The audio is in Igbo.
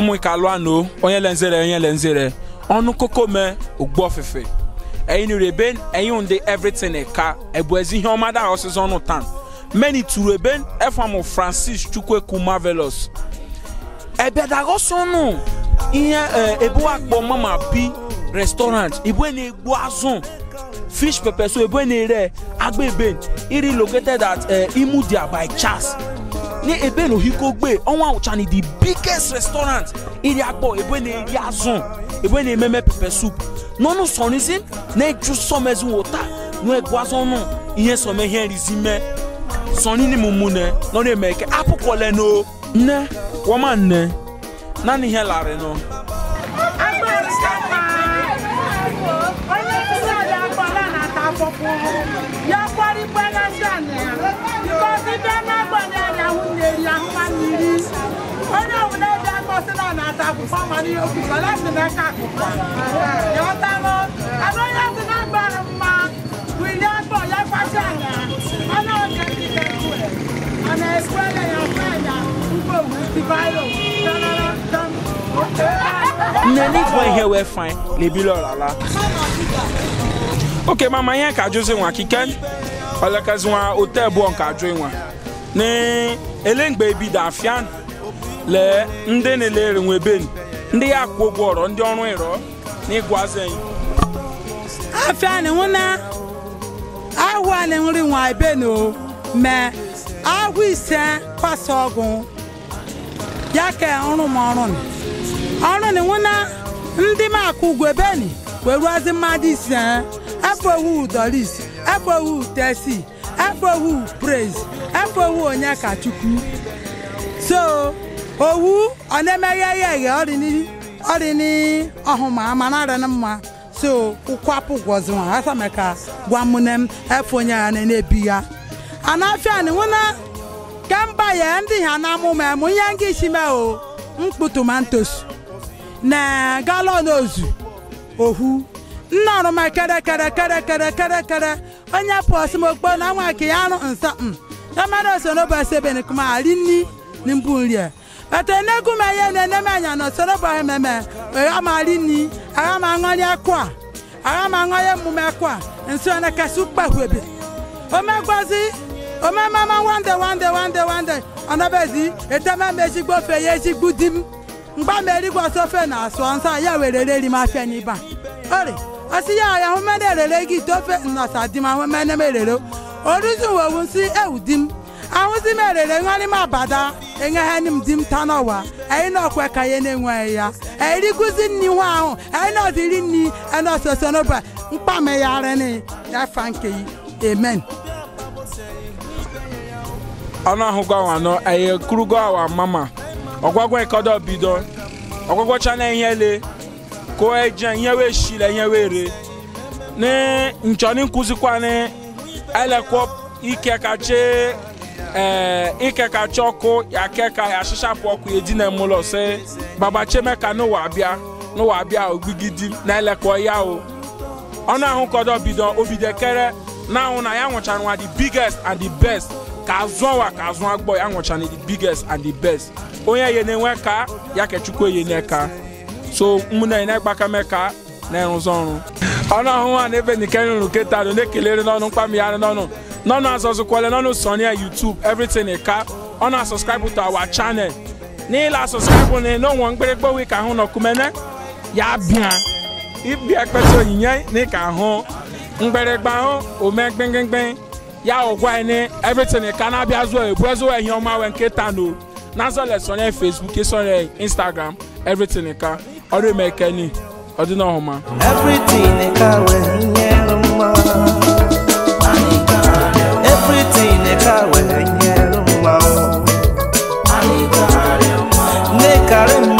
ụmụ ikalu anọ onye lenzere onye lenzere ọnụ koko me ogbu ofufe ẹyin ni reben ẹyin ndị everything ka ebu ezi ihe ọma da ọsịsọ ọnụ tan many turu eben efamu francis chukweku marvelous ebe dagọsọ nụ ihe eh, ebu akpọ mama bi restaurant ibu na-egbu azụ fish pepper so ebu na-ere agba eben iri located at uh, imudia by chas ní ebe na ohikogbe ọnwa awụcha ni the biggest restaurant iri akpọ ebe na-eri azụ ebe na-ememe pepper soup n'ọnụ sọnizi na-eju sọmezi wota n'egwu azụ ọnụ ihe sọme ihe nrizi me sọni ni mumu ne n'ọnụ eme eke apụkọle no nne wọma nne naanị ihe larị nọ onye nkụzi anyị akpọla na-ata afọfụ ya kwarikwa na ndị anyị ya bikọzi bịa na-agbanye anya ahụ na-eri ahụ ma mmiri onye ọbụla eji akpọsị na na-ata akwụkwọ mana ihe okwukwe lasi n'aka akwụkwọ ya ọtalụ anụ onye sị na agbara mma bụ ihe akpọ ya kwasị anya ọnụ oge ndị na-ekwe ọ na-ekwele ya kwe ya mgbe owu tibayo nne n'ịgwa ihe wee fain lebi lọrala oke mama ihe ka ajụzi nwa kiken olekezi nwa ote bụ nke ajụ nwa ni ele mgbe ebido afian lee ndị na-elere nwe ben ndị ya kwụ ụgwọ ọrọ ndị ọrụ ịrọ n'ịgwazi anyị afia ni ŋuna awa ni ŋuri ŋwa ebe no mɛ awu ise kwasa ọgụ ya ka ọrụ m ọrụ ni ọrụ ni ŋuna ndị m akụ ugwu ebe ni weruazi mmadụ ise efe owu doris efe owu tesi efe owu praise efe owu onye ka chukwu so owu ọ na-emeghe eghe eghe ọrịni ọrịni ọhụma amana arịna mma so ụkwapụ gwọzi nwa asa meka gwa mụne m efe onye ya na ebi ya anafia ni nwụna kemba ya ndị ha na amụ ma mụ ihe nga isi mee o mkpu tomantos na galọn ozu ohu nna ọrụ ma kere kere kere kere kere kere onye pụọsị m okpo na nwa ke ya arụ nsa m ya mara oso n'ụbọchị ebe ni kuma ari nni ni mbu nri a ete enegu ma ihe na-ene m anya na osoro bụ ememe agha ma ari nni agha ma aṅụrị akụ a agha ma aṅụrị emume akụ a nso na kasị ukpahwebe omegwazi omemama wande wande wande wande ọnọbezi eteme m ezigbo ofe ya ezigbo di m mgba m erigwe ofe na asụ nsọ ya were reri m afịa n'iba ori ọsị ya ya hụ mene erere gị ite ofe nnọsa di m ahụ mene m erere oruzi wowu nsị ewu di m ahụzi m erere ṅụrị m abada enyegheni m di m ta n'ọwa anyị n'ọkwe ka ya na-enweghị ya eriguzi nni nwa ahụ anyị nọziri nni enọsoso n'ụba mkpamegharịnị ya fa nke yi amen ọnụ ahụgọ awa nọ eye kurugo awa mama ọgwagwa ikodo bido ọgwagwacha na ihe le ko eje ihe wee shile ihe wee re ni nchọni nkụzikwa ni elekwo ike kache ee ike kacha ọkụ ya keka ya shishapụ ọkụ edina mụlọ se baba chemeka n'ụwa abịa n'ụwa abịa ogbigidi na elekwo ya o ọnụ ahụ kọdọ bido obido kere na ahụ na ya nwụchara nwa the biggest and the best ka azụ ọwa ka azụ agbọ ya nwụchara the biggest and the best onye ye na-enwe ka ya ka chukwu ye n'eka so mụna ya na-egbaka me ka na-erụzi ọrụ ọnụ ahụ ha na-ebe nke nrụ keta nụ na-ekelere n'ọnụ mkpami ya n'ọnụ n'ọnụ azọzụkwale n'ọnụ sonia youtube everything ka ọ na subscribe to our channel n'ịla subscribe na n'onwe mkpịrịkpọ wi ka ahụ nọkumene ya bịa ịbịa ekpeta onyinye n'ịka ahụ mgbịrịgba ahụ ome gbengengbe ya ọgwa anyị everything ka na-abịa zụọ ebu ezụọ ihe ọma wee nke tano n'azọle sonye facebook sonye instagram everything ka ọrụ eme ekeni ọdịnọhụma Everything ka wee nyere mma. Everything ka wee nyere mma. Nne karị m